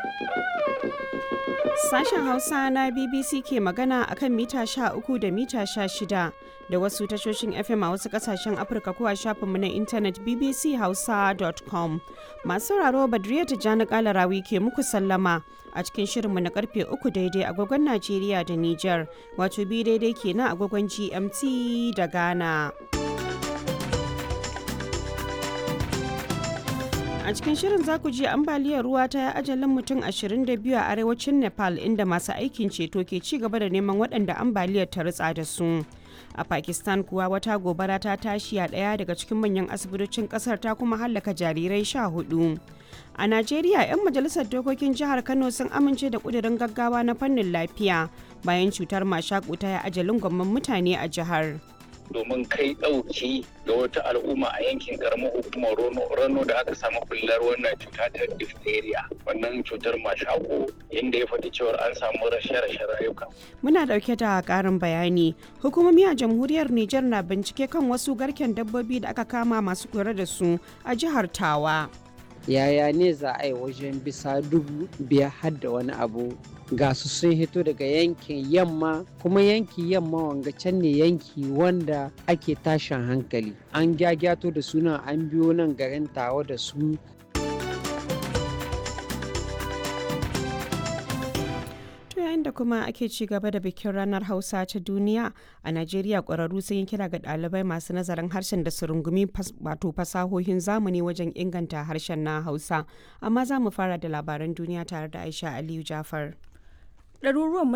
Sashen Hausa na BBC ke magana akan mita 13 da mita 16 da wasu tashoshin FM a wasu kasashen Afirka ko a shafinmu na intanet bbchausa.com. Masu sauraro Badriya Tijjani Kalarawi ke muku sallama a cikin shirinmu na karfe 3 daidai agogon Najeriya da Nijar, wato bi daidai kenan agogon GMT da Ghana. a cikin shirin za ku ji ambaliyar ruwa ta ya ajalin mutum 22 a arewacin nepal inda masu aikin ceto ke ci gaba da neman waɗanda ambaliyar ta ritsa da su a pakistan kuwa wata gobara ta tashi a ɗaya daga cikin manyan asibitocin ƙasar ta kuma hallaka jarirai sha hudu a najeriya 'yan majalisar dokokin jihar kano sun amince da ƙudurin gaggawa na fannin lafiya bayan cutar mashaƙu ta ya ajalin gwamman mutane a jihar domin kai ɗauki ga wata al'umma a yankin karamar hukumar rano da aka samu bullar wannan cuta ta diphtheria wannan cutar mashako inda ya faɗi cewar an samu rashe-rashe rayuka. Muna ɗauke da ƙarin bayani. Hukumomi a jamhuriyar Nijar na bincike kan wasu garken dabbobi da aka kama masu kula da su a jihar Tawa. Yaya ne za a yi wajen bisa dubu biyar har da wani abu ga su sun hito daga yankin yamma kuma yanki yamma wanga can ne yanki wanda ake tashin hankali an gyagyato da suna an biyo nan garin tawa da su yayin da kuma ake ci gaba da bikin ranar hausa ta duniya a najeriya ƙwararru sun yi kira ga ɗalibai masu nazarin harshen da su rungumi wato fasahohin zamani wajen inganta harshen na hausa amma za mu fara da labaran duniya tare da aisha aliyu jafar ɗaruruwan